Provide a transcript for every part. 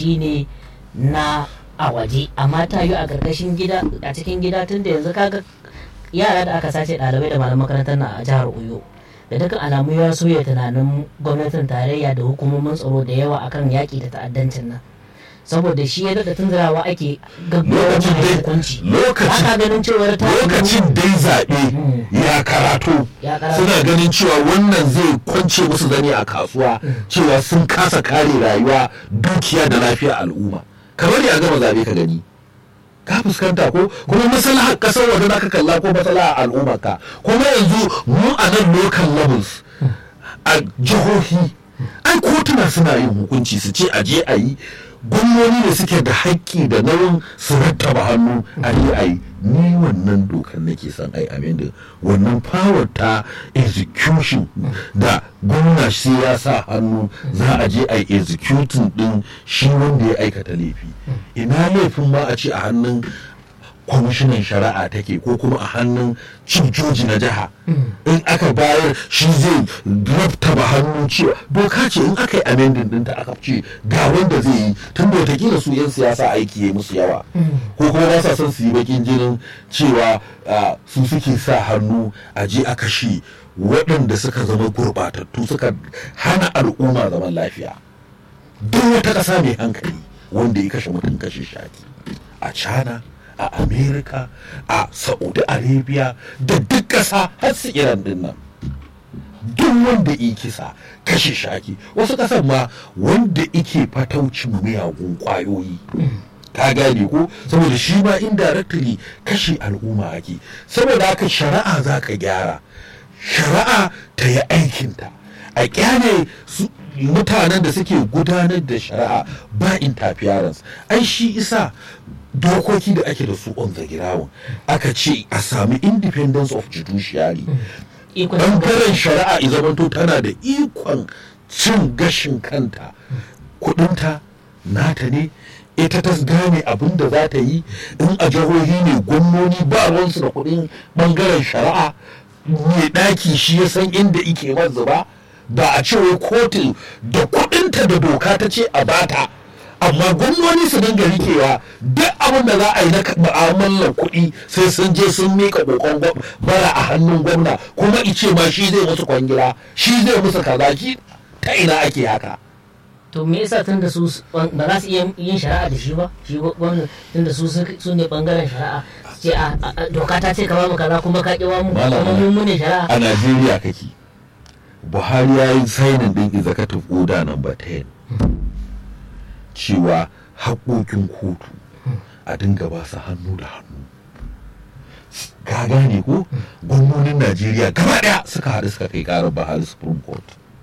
kuɗi ne na a waje amma ta yi a ƙarƙashin gida a cikin gida tun da yanzu kaga yara da aka sace ɗalibai da malaman makarantar na a jihar Oyo da dukkan alamu ya soya tunanin gwamnatin tarayya da hukumomin tsaro da yawa akan yaƙi da ta'addancin nan saboda shi ya daɗa tunzurawa ake gaggawa lokacin mai dai hukunci lokacin haka ganin cewar ta lokacin dai zaɓe ya karato Ya karato. suna ganin cewa wannan zai kwance musu zane a kasuwa cewa sun kasa kare rayuwa dukiya da lafiya al'umma kamar ya gama zaɓe ka gani ka fuskanta ko kuma maslahar kasar waje ka kalla ko maslahar al'ummar ka kuma yanzu mu a nan local levels a jihohi ai kotuna suna yin hukunci su ce a je a yi gwamnoni da suke da haƙƙi da nauyin su rattaba hannu a yi a yi ni wannan dokar nake son ai amin da wannan power ta execution da gwamna shi ya sa hannu za a je a yi executing din shi wanda ya aikata laifi ina laifin ma a ce a hannun kwamishinan shari'a take ko kuma a hannun cin joji na jiha in aka bayar shi zai raftaba hannu cewa doka ce in aka yi amending ɗinta aka ce ga wanda zai yi tun da watakila su 'yan siyasa aiki ya musu yawa ko kuma ba sa son su yi bakin jinin cewa ah, su suke sa hannu a je a kashe waɗanda suka zama gurɓatattu suka hana al'umma zaman lafiya duk wata ƙasa mai hankali wanda ya kashe mutum kashe shaki a china a america a saudi arabia da duk ƙasa har su iran din nan duk wanda ya kisa kashe shaki wasu ƙasar ma wanda ike fataucin miyagun ƙwayoyi ka gane ko saboda shi ma indirectly kashe al'umma ake saboda haka shari'a za ka gyara shari'a ta yi aikinta a kyale su mutanen da suke gudanar da shari'a ba interference ai shi isa dokoki da ake da su on the ground aka ce a sami independence of judiciary ikon bangaren shari'a ya zamanto tana da ikon cin gashin kanta kudinta nata ne ita ta gane abin da za ta yi in a jihohi ne gwamnoni ba ruwansu da kudin bangaren shari'a mai daki shi ya san inda ike wanzu ba ba a cewa kotu da kudinta da doka ta ce a bata amma gwamnoni su dinga rikewa duk abin da za a yi na mu'amalar kuɗi sai sun je sun mika kokon gwam- bara a hannun gwamna kuma ice ma shi zai musu kwangila shi zai musu kaza shi ta ina ake haka to me yasa tun da su ba za su iya yin shari'a da shi ba shi gwamnati tun da su su ne bangaren shari'a su ce a a- a- doka ta ce ka ba mu kaza kuma ka ki ba mu Malam, kuma mu mu ne shari'a a najeriya kake buhari ya yi sainin din executive order number 10 cewa haƙoƙin kotu a dinga ba su hannu da hannu ka gane ko gwamnonin najeriya gaba ɗaya suka haɗu suka kai ƙarar buhari supreme court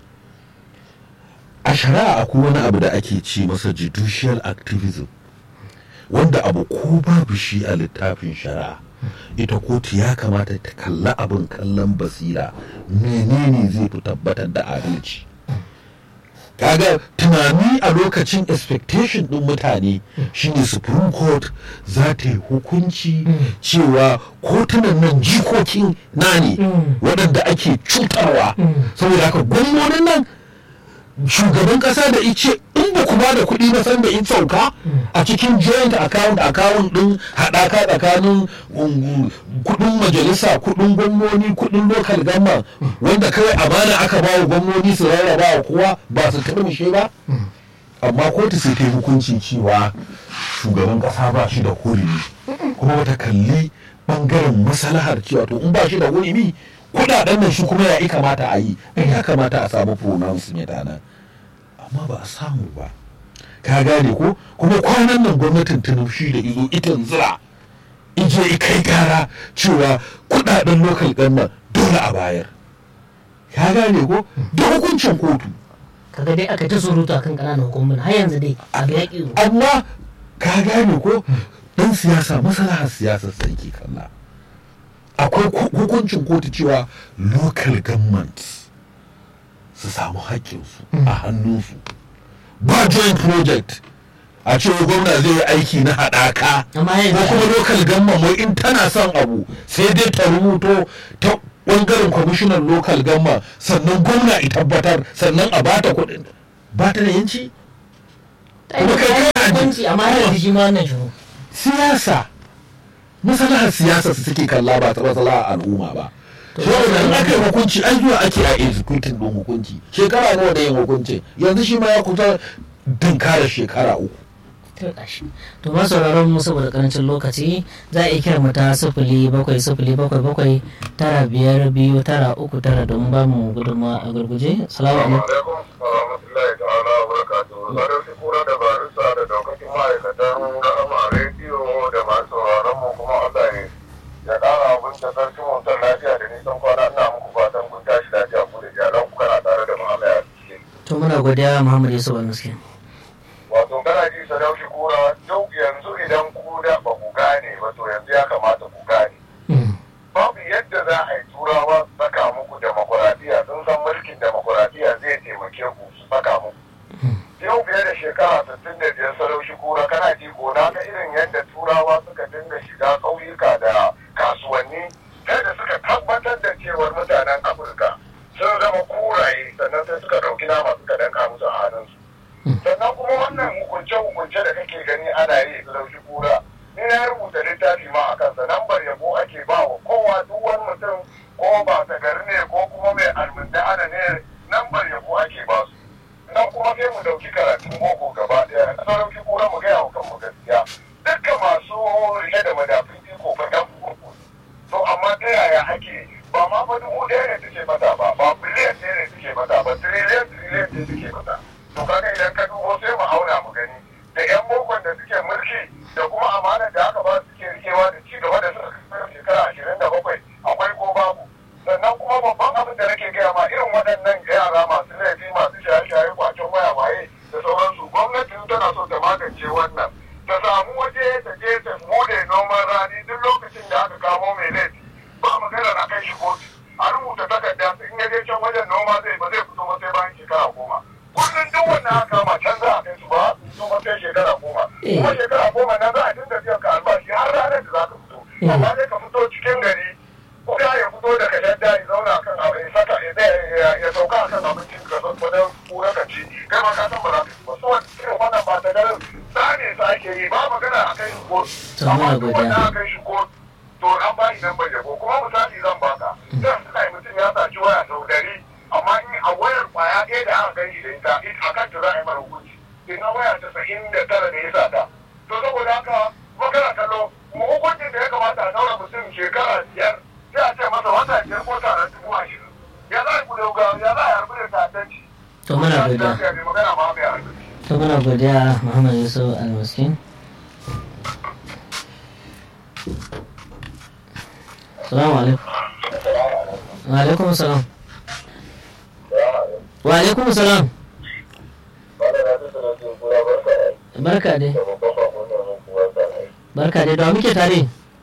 a shari'a akwai wani abu da ake ce masa judicial activism wanda abu ko babu shi a littafin shari'a ita kotu ya kamata ta kalla abin kallon basira menene zai fi tabbatar da adalci kaga tunani a lokacin expectation din mutane shine supreme court za ta yi hukunci cewa kotunan nan jikokin na ne waɗanda ake cutarwa saboda haka gwamnonin nan shugaban kasa da ice in ba ku ba da kuɗi ba san da in sauka a cikin joint account account din haɗaka tsakanin um, kuɗin majalisa kuɗin gwamnoni kuɗin local government wanda kawai amana aka ba wa gwamnoni su rarraba wa kowa ba su turmushe ba amma kotu sai ta yi hukunci cewa shugaban kasa ba shi da hurumi kuma wata kalli bangaren maslahar cewa to in ba shi da hurumi kudaden nan shi kuma ya kamata a yi ai ya kamata a samu pronouncement a nan amma ba a samu ba ka gane ko kuma kwanan nan gwamnatin tinubu shi da izo itan zira ije kai gara cewa kudaden local government dole a bayar ka gane ko da hukuncin kotu kaga dai aka ta surutu akan ƙananan hukumomin har yanzu dai abu ya ƙi amma ka gane ko dan siyasa maslahar siyasar sarki kalla akwai ku- hukuncin kotu cewa local government su samu haƙƙinsu a hannunsu ba joint project a cewa gwamna zai yi aiki na haɗaka Amma ko yanzu- kuma local government wai in tana son abu sai dai ta rubuto ta ɓangaren kwamishinan local government sannan gwamna i tabbatar sannan a bata kuɗin ba ta da yanci kuma kai kana hukunci amma yanzu shi ma wannan shiru siyasa masalahar siyasa su suke kalla ba ta masalahar al'umma ba saboda in aka yi hukunci an zuwa ake a executing din hukunci shekara nawa da yin hukuncin yanzu shi ma ya kusa dinkara shekara uku to ba sauraron mu saboda karancin lokaci za a iya kira mu ta sifili bakwai sifili bakwai bakwai tara biyar biyu tara uku tara don ba mu gudunmawa a gurguje salamu alaikum warahmatullahi ta'ala wa barakatuhu sadauki kura da barisa da daukacin ma'aikatan ra'ama rediyo da masu sauraron mu kuma Allah ne ya kara abin da sarkin mutum lafiya da nisan kwana ina muku fatan kun tashi lafiya ku da iyalan ku kana tare da Muhammad ya cikin to muna godiya Muhammad Yusuf Al-Miskin wato kana ji sadauki kura duk yanzu idan ku da ba ku gane ba to yanzu ya kamata ku gane babu yadda za a yi turawa su saka muku demokuraɗiyya sun san mulkin demokuraɗiyya zai taimake ku su saka muku yau fiye da shekara sittin da biyar saraushi kura kana ji ko na ga irin yadda turawa suka dinga shiga ƙauyuka da kasuwanni kai da suka tabbatar da cewar mutanen afirka sun zama kuraye sannan sai suka ɗauki nama suka danka musu a hannunsu sannan kuma wannan hukunce-hukunce da kake gani ana yi saraushi kura ni na rubuta littafi ma a kansa lambar yabo ake ba wa kowa duk wani mutum ko ba ta gari ne ko kuma mai almunda ana ne lambar yabo ake ba su nan kuma sai mu dauki karatun boko gaba daya na dauki kura mu gaya wa kanmu gaskiya dukkan masu rike da madafin iko fa yan boko to amma ta yaya ake ba ma fa dubu ɗaya ne take mata ba ba biliyan ɗaya ne take mata ba tiriliyan tiriliyan ne take mata to kaga idan ka dubo sai mu auna mu gani da yan bokon da suke mulki da kuma amanar da aka ba su suke rikewa da ci gaba da suka kasar shekara ashirin da bakwai akwai ko babu sannan kuma babban abin da nake gaya ma irin waɗannan yara masu laifi masu shaye-shaye kwacen waya waye da sauransu gwamnati tana so ta magance wannan ta samu waje ta je ta bude noman rani duk lokacin da aka kamo mai laifi ba maganar a kai shi kotu a rubuta takarda in ya je can wajen noma zai ba zai fito ba sai bayan shekara goma kullum duk wannan aka kama can za a kai su ba su ba sai shekara goma kuma shekara goma nan za a dinga biyan ka albashi har ranar da za ka fito amma dai ka fito cikin gari ko ya fito daga shadda ya zauna kan abu ya saka ya sauka kan abincin ka san wajen kura ka ci kai ma ka san ba za ka ci ba su wani irin wannan ba ta garin tsane su ake yi ba magana a kai shi ko amma duk wanda aka kai shi ko to an ba shi nan bai yabo kuma misali zan baka zan suna yi mutum ya saci waya sau dari amma in a wayar kwaya ɗaya da aka gan shi da ita a kan ta za a yi mara hukunci ina waya casa'in da tara da ya sata to saboda haka magana kallo mu hukuncin da ya kamata a daura mutum shekara biyar sai a ce masa wata biyar ko tara dubu ashirin ya za a yi kudauga ya za a yi harbi da ta'addanci to muna godiya magana ma mai harbi to muna godiya Muhammad Yusuf Al-Miskin Salamu alaikum. Wa alaikum salam. Wa alaikum salam. Barka dai. Barka dai, da muke tare.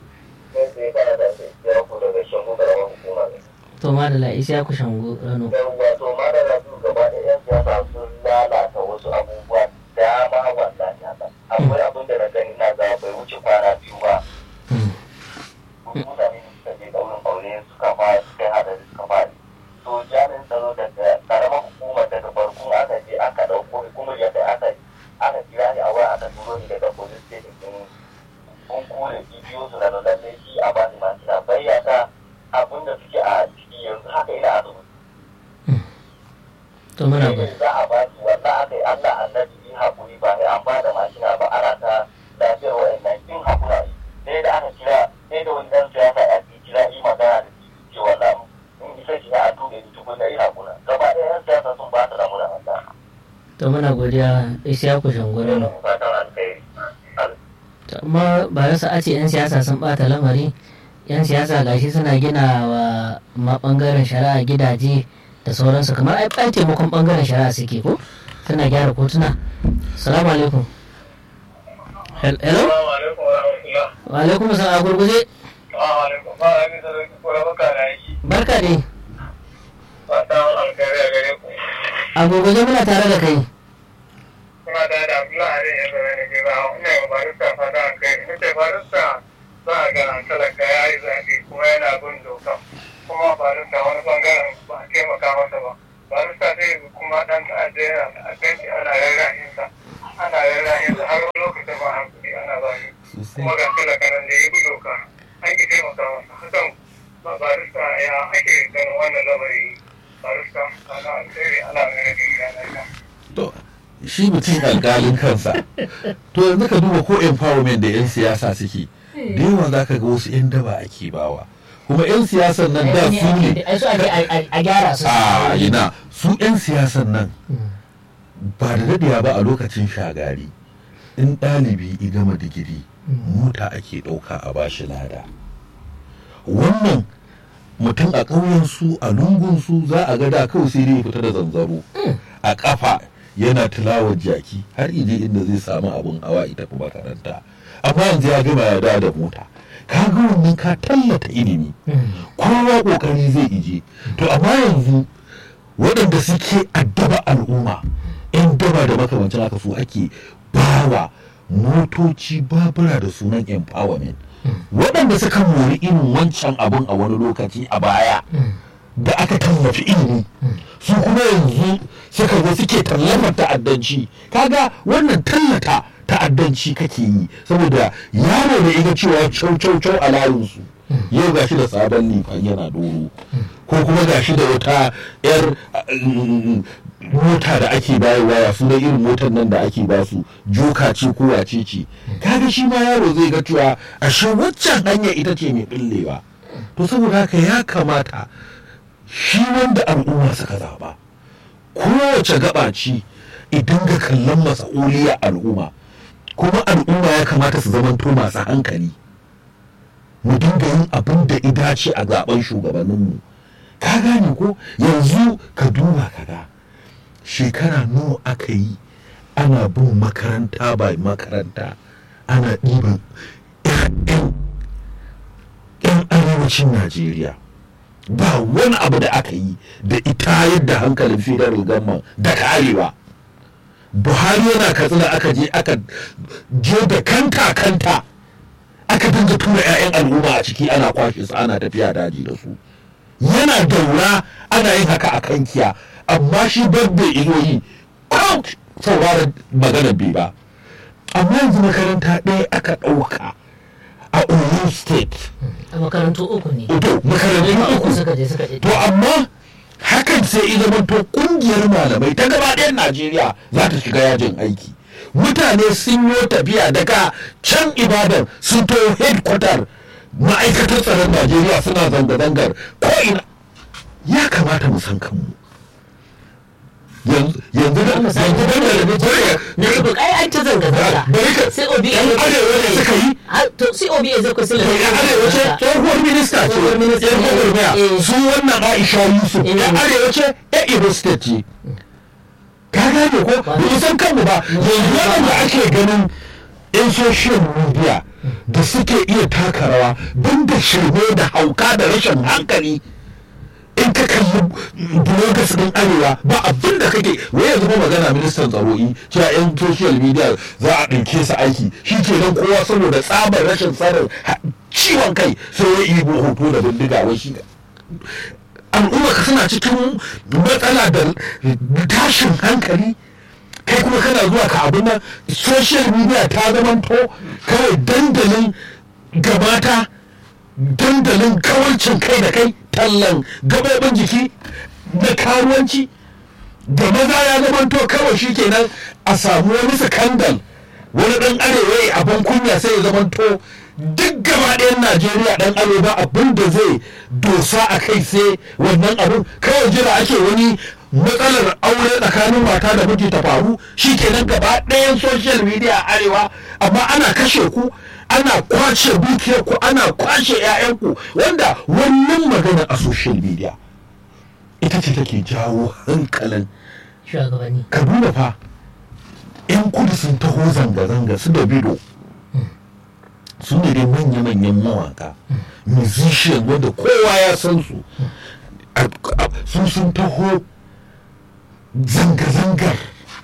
To ma da la'isi ya ku shango rano. Wato ma da rasu gaba da yan siyasa sun lalata wasu abubuwa dama wannan haka. Akwai abin da na gani na ga bai wuce kwana biyu ba. Mutane suka je ɗaurin aure suka fara suka haɗa suka fara. To jami'in tsaro daga ƙaramar hukumar daga farko aka je aka ɗauko kuma yadda aka aka kira ni a waya aka turo ni daga police station din kun kore bidiyo su na lallai shi a bani ma suna bayyana abin da suke a ciki yanzu haka ina asibiti. To muna godiya. za a ba su wannan aka yi Allah annabi in haƙuri ba sai an ba da mashina ba ana ta lafiyar wa'annan in haƙura sai da aka kira sai da wani ɗan siyasa ya fi kira yi magana da shi ce wannan in isa shi a tuɓe ni tukun da yi haƙura gaba ɗaya yan siyasa sun ba su ramu da wannan. To muna godiya Isiyaku shango rano. Fatan alkhairi. To amma ba yasa a ce 'yan siyasa sun bata lamari 'yan siyasa gashi suna gina wa ma bangaren shari'a gidaje da sauransu kamar ai ai taimakon bangaren shari'a suke ko suna gyara kotuna salamu alaikum Hel- hello Assalamu alaikum wa rahmatullah. wa alaikum salam a gurguje Assalamu alaikum. Ba a bisa da kuma baka da aiki. barka dai Fatan alkhairi a gare ku. a gurguje muna tare da kai Kuna da da Abdullahi ne ya zama ne ke ba ina yi barista fatan alkhairi. Nace barista za a ga talaka ya yi zaɓe kuma yana bin doka. Kuma barista wani bangaren ba a taimaka masa ba. Barista zai kuma ɗan ta'adda yana ta'addanci ana rarrahinsa. Ana rarrahinsa har wani kuma ga talaka nan da ya bi doka an ki taimaka masa hakan ba barista ya ake ganin wannan lamari barista ana alheri ana mai rage gida na to shi mutum alƙalin kansa to yanzu ka duba ko empowerment da 'yan siyasa suke da yawa za ka ga wasu 'yan daba ake bawa kuma 'yan siyasan nan da su ne ai su ake a- a gyara su a ina su 'yan siyasan nan ba da daɗewa ba a lokacin shagari in ɗalibi i gama digiri mota ake ɗauka a bashi lada wannan mutum a ƙauyensu a lungunsu za a ga da kawai sai dai ya fita da zanzaro a ƙafa yana tilawar jaki har ije inda zai samu abin hawa ita fi makaranta amma yanzu ya gama ya dawo da mota ka ga wannan ka tallata ilimi kowa ƙoƙari zai ije to amma yanzu waɗanda suke addaba al'umma 'yan daba da makamancin haka su ake bawa motoci babura da sunan empowerment waɗanda suka mori irin wancan abun a wani lokaci a baya da aka tallafi ilimi su kuma yanzu suka zo suke tallafar ta'addanci kaga wannan tallata ta'addanci kake yi saboda yaro da iga cewa cau cau cau a layinsu yau gashi da sabon nifan yana doro ko kuma gashi da wata yar mm, mota da ake bayarwa ya suna irin motar nan da ake ba su joka ce ko wace ce kaga shi ma yaro zai ga cewa ashe waccan hanya ita ce mai billewa to saboda haka ya kamata shi wanda al'umma suka zaba kowace gaba ce idan ga kallon mas'uliyar al'umma kuma al'umma ya kamata su zamanto masu hankali mu dinga yin abin da ya dace a zaben shugabanninmu ka gane ko yanzu ka duba ka ga shekara nawa aka yi ana bin makaranta ba makaranta ana ɗiban 'ya'yan 'yan arewacin najeriya ba wani abu da aka yi da ita yadda hankalin federal government da arewa buhari yana katsina aka je aka je da kanta kanta aka dinga tura 'ya'yan al'umma a ciki ana kwashe su ana tafiya daji da su yana daura ana yin haka a kankiya amma shi babbe izo yi ko sauraron maganar bai ba amma yanzu makaranta ɗaya aka ɗauka a oyo state a makarantu uku ne to makarantu uku uku suka je suka je to amma hakan sai ya zama to kungiyar malamai ta gaba ɗayan najeriya za ta shiga yajin aiki mutane sun yi tafiya daga can ibadan sun to headquarter ma'aikatar tsaron najeriya suna zanga-zangar ko ina ya kamata mu san kanmu yanzu yanzu da Mu san yanzu da kanmu. da Facebook ai an ta zanga zanga bari ka sai obi yan arewa ne suka yi Ah, to sai obi ya zai kusa to yan arewa ce tsohuwar minista ce Tsohuwar minista yan ne. gwagwarmaya Eh. su wannan aisha yusuf Eh. yan arewa ce yan ibo state ce ka gane ko ba mu san kanmu ba yanzu waɗanda ake ganin yan social media da suke iya taka rawa don da shirme da hauka da rashin hankali in ka kalli bloggers din arewa ba abin da kake wai yanzu ba magana ministan tsaro'i cewa yan social media za a ɗauke su aiki shi ke nan kowa saboda tsabar rashin tsarin ha- ciwon kai sai ya yi hoto da bindiga wai shi al'umma ka suna cikin matsala da tashin hankali kai kuma kana zuwa ka abin nan social media ta zamanto kawai dandalin gabata dandalin kawancin kai da kai tallan gabobin jiki na karuwanci da maza ya zamanto kawai shi kenan a samu wani sakandal wani dan arewa ya abin kunya sai ya zamanto duk gaba ɗayan najeriya dan arewa abin da zai dosa a kai sai wannan abin kawai jira ake wani matsalar aure tsakanin mata da miji ta faru shi kenan gaba ɗayan social media a arewa amma ana kashe ku ana kwace dukiyar ku ana kwace 'ya'yanku wanda wannan magana a social media ita ce take jawo hankalin shugabanni ka duba fa 'yan kudu sun taho zanga-zanga su da bido su ne dai manya-manyan mawaka musician wanda kowa ya san su A- a- su sun taho zanga-zangar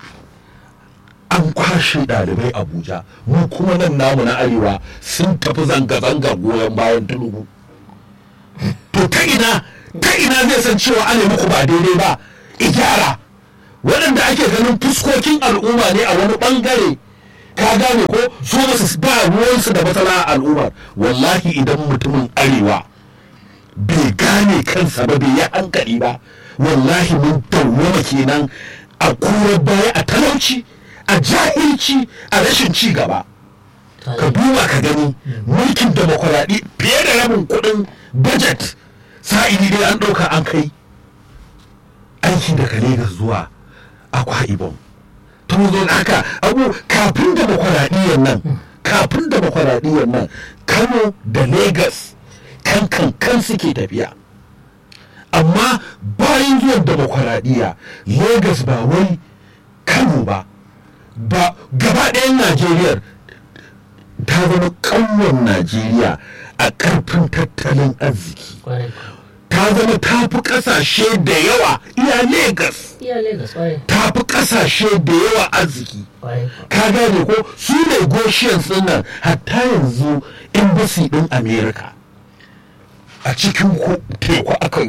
an kwashe ɗalibai abuja mu kuma nan namu na arewa sun tafi zanga-zangar goyon bayan tulubu to ta ina ta ina zai san cewa ana muku ba daidai ba igyara waɗanda ake ganin fuskokin al'umma ne a wani ɓangare ka gane ko su ba su ba ruwansu da matsala a al'ummar wallahi idan mutumin arewa bai gane kansa ba bai yi hankali ba wallahi mun dawwama kenan a kura baya a talauci a jahilci a rashin ci gaba ka duba ka gani mulkin demokuraɗi fiye da rabin kuɗin budget sa'ili dai an ɗauka an kai aiki daga Legas zuwa akwa ibom ta zo haka abu kafin demokuraɗiyyar nan kafin demokuraɗiyyar nan kano da Legas kan kan kan suke tafiya amma bayan zuwan demokuraɗiyya Legas ba wai kano ba ba gaba ɗayan najeriya ta zama ƙanwar najeriya a ƙarfin tattalin arziki ta zama ta fi ƙasashe da yawa iya Legas ta fi ƙasashe da yawa arziki ka gane ko su ne goshiyan nan hatta yanzu embassy ɗin america a cikin teku aka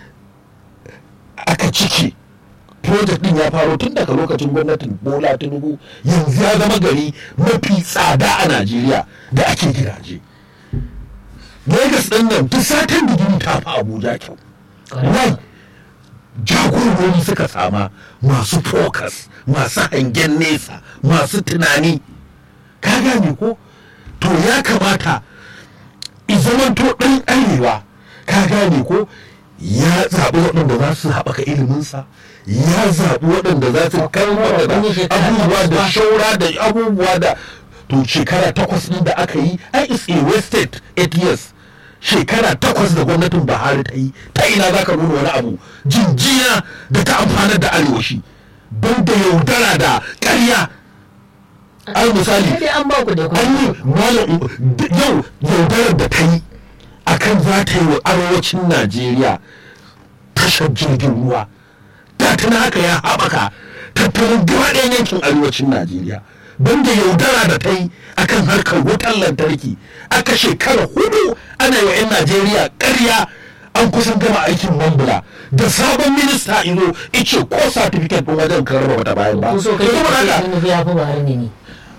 aka ciki project din ya faro tun daga lokacin gwamnatin bola tinubu yanzu ya zama gari mafi tsada a najeriya da ake gidaje Legas ɗin nan duk satin digiri ta fi Abuja kyau. Wai jagorori suka sama masu focus, masu hangen nesa, masu tunani. Ka gane ko? To ya kamata izamanto ɗan arewa, ka gane ko? Ya zaɓi waɗanda za su haɓaka iliminsa, ya zaɓi waɗanda za su kalmar da abubuwa da shaura da abubuwa da to shekara takwas ɗin da aka yi ai is a wasted eight years shekara takwas da gwamnatin buhari ta yi ta ina za ka nuna wani abu jinjina da ta amfanar da arewashi don da yaudara da ƙarya al misali an ba ku da an yi malam yau yaudarar da ta yi akan za ta yi wa arewacin najeriya tashar jirgin ruwa da tana haka ya haɓaka tattalin gaba ɗayan yankin arewacin najeriya banda yaudara da ta yi akan harkar wutar lantarki aka shekara hudu ana yi wa 'yan najeriya karya an kusan gama aikin mambula da sabon minista izo ice ko certificate ɗin wajen karraba bata bayan ba so kai Yanzu ba ka haka- ce ya fi bahar ne ni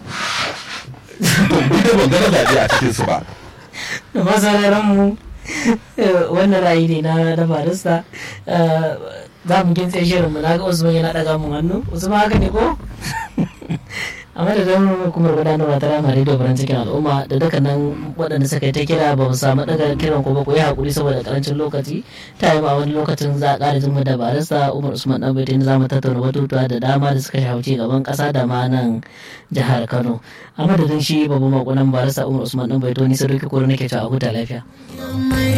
to ni da ban gana zaɓe a cikin su ba da masararan mu wannan ra'ayi ne na da barista Eh, za mu gintse shirin mu na ga usman yana daga mun hannu usman haka ne ko a madadin hukumar gudanarwa ta rama radio farin cikin al'umma da dukkanin waɗanda suka yi ta kira ba mu samu daga kiran ko ba ku yi haƙuri saboda karancin lokaci ta yi ma wani lokacin za a ƙara jin mu da barista umar usman dan bai za mu tattauna batutuwa da dama da suka shafi gaban ƙasa da ma nan jihar kano a madadin shi babban makonan barista umar usman dan bai ni sadauki koro nake cewa a huta lafiya